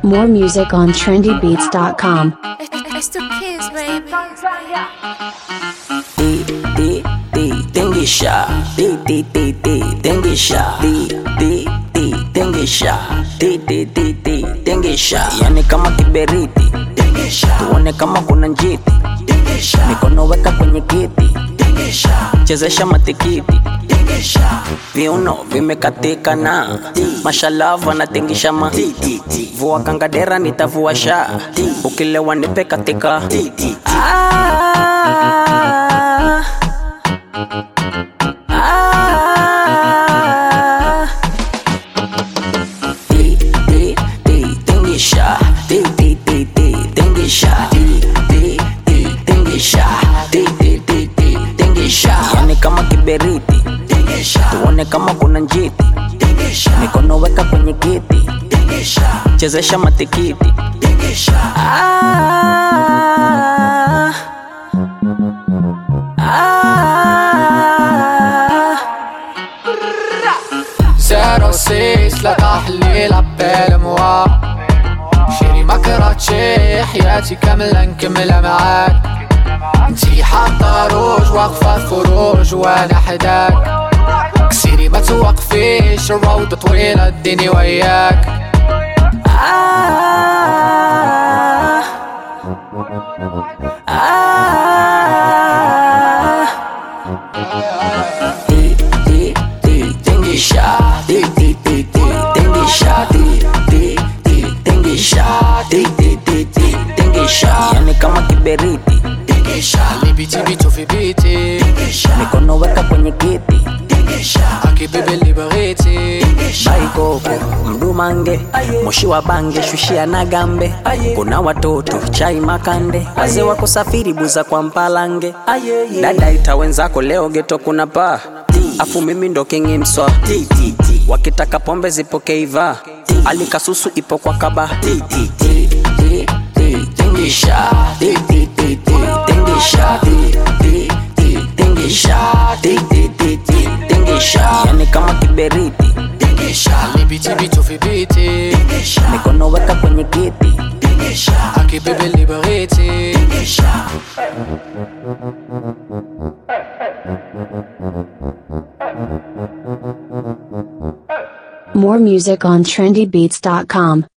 More music on trendybeats.com. It's the kids, baby. Di, di, di, tingisha. Di, di, di, di, tingisha. Di, di, di, tingisha. Di, di, di, di, tingisha. Yani kama kiberiti. Tingisha. Tuone kama kuna njiti. Tingisha. Mikono weka kwenye kiti. Tingisha. Chezesha matikiti. Tingisha. Viuno vimekatika na mashalava natingisha ma vua kangadera nitavua sha ukilewa nipe katika ah. Ah. Di, di, di, tingisha. Di, di, di, di, tingisha. Di, di, di, tingisha. Di, di, di, di, tingisha. Yani kama kiberiti tuone kama kuna njiti mikono weka kwenye kiti chezesha matikiti ah. Ah. زيرو سيس لا تحليل عبال موا شيري ما كرهتشي حياتي كاملة نكملها معاك انتي حاطة روج واقفة في فروج وانا حداك كسيري ما توقفيش الروضة طويلة اديني وياك Ah. Ah. Di, di, di, tingisha. Di, di, di, di, tingisha. Di, di, di, tingisha. Di, di, di, di, tingisha. Yani kama kiberiti اللي بيتي بيتو في بيتي mikono weka kwenye kiti اكي بيبي اللي بغيتي baikoko mdumange moshi wa bange shushia na gambe kuna watoto chai makande wazee wako safiri buza kwa mpalange dada ita wenzako leo geto kuna paa afu mimi ndo kingi mswa wakitaka pombe zipokeiva alikasusu ipo kwa kaba tingisha Di, di, di, di, tingisha Di, di, di, tingisha Di, di, di, di, tingisha yani kama kiberiti اللي بيتي بيتو في بيتي mikono weka kwenye kiti اكي بيبي اللي بغيتي More music on trendybeats.com.